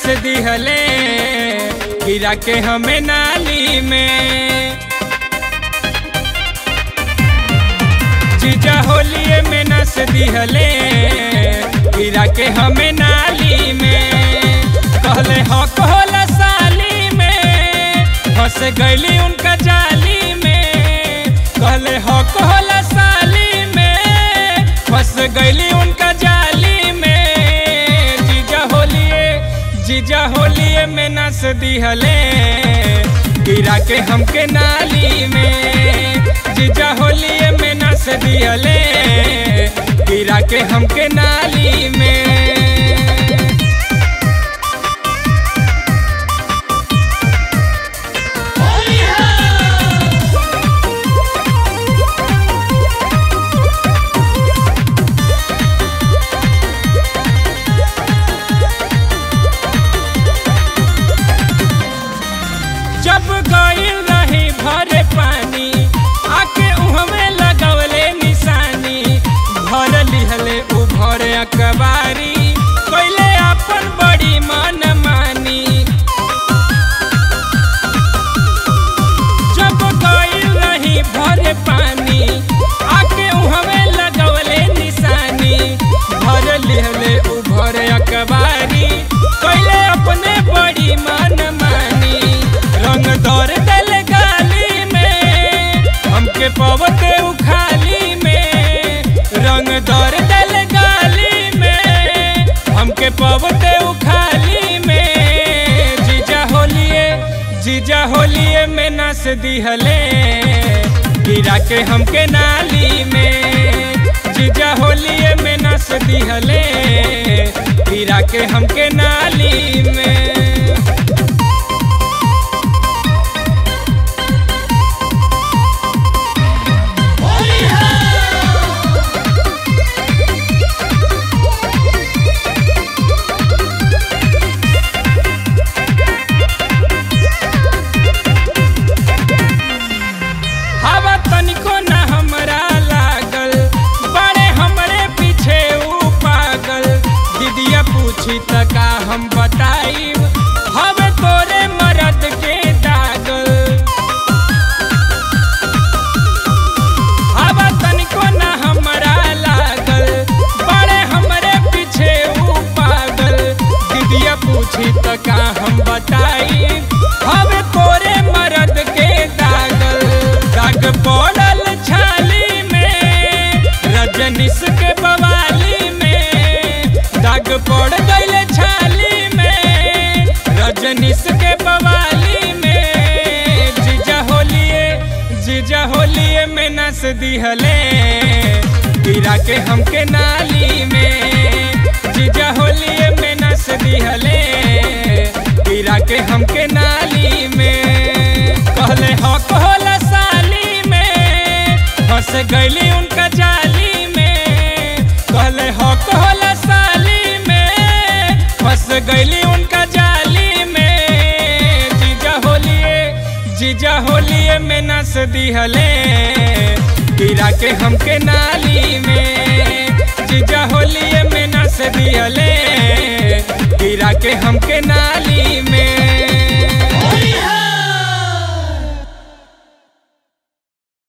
दिहले गिरा के हमें नाली में जीजा होलिए में नस दिहले गिरा के हमें नाली में कहले हक होला साली में फंस गईली उनका जाली में कहले हक होला साली में फंस गईली उनका जाली में जीजा होलिए जीजा होलिए में नस दिहले गिरा के हमके नाली में जीजा होलिए में नस दिहले गिरा के हमके नाली में जब गईल रही भरे पानी आके उहमे लगवले निशानी भर लिहले उ भरे अकबारी कैले अपन बड़ी मन मानी जब गईल रही भरे पानी आके उहमे लगवले निशानी भर लिहले उ भरे अकबारी कैले अपने बड़ी मन मानी रंग दौर दल गाली में हमके पवते उखाली में रंग दौर दल गाली में हमके पवते उखाली में जीजा होलिए जीजा होलिए में नस दिहले गिरा के हमके नाली में जीजा होलिए में नस दिहले गिरा के हमके नाली में हवा तनिको न हमरा लागल बड़े हमरे पीछे ऊ पागल दीदिया पूछी त का हम बताइब हवे तोरे मरद के दागल हवा तनिको न हमरा लागल बड़े हमरे पीछे ऊ पागल दीदिया पूछी त का हम बताइब हवे तोरे मरद के दागल दाग पड़ल छाली में रजनीश के बवाली में दाग पड़ गईल छाली में रजनीश के बवाली में जीजा होलिए जीजा होलिए में नस दिहले गिरा के हमके नाली में जीजा होलिए में नस दिहले गिरा के हमके नाली में कहले हक होला साली में फंस गईली उनका जाली में कहले हक होला साली में फंस गईली उनका जाली में जीजा होलिए जीजा होलिए में नस दिहले गिरा के हमके नाली में जीजा होलिए में नस दिहले गिरा के हमके नाली में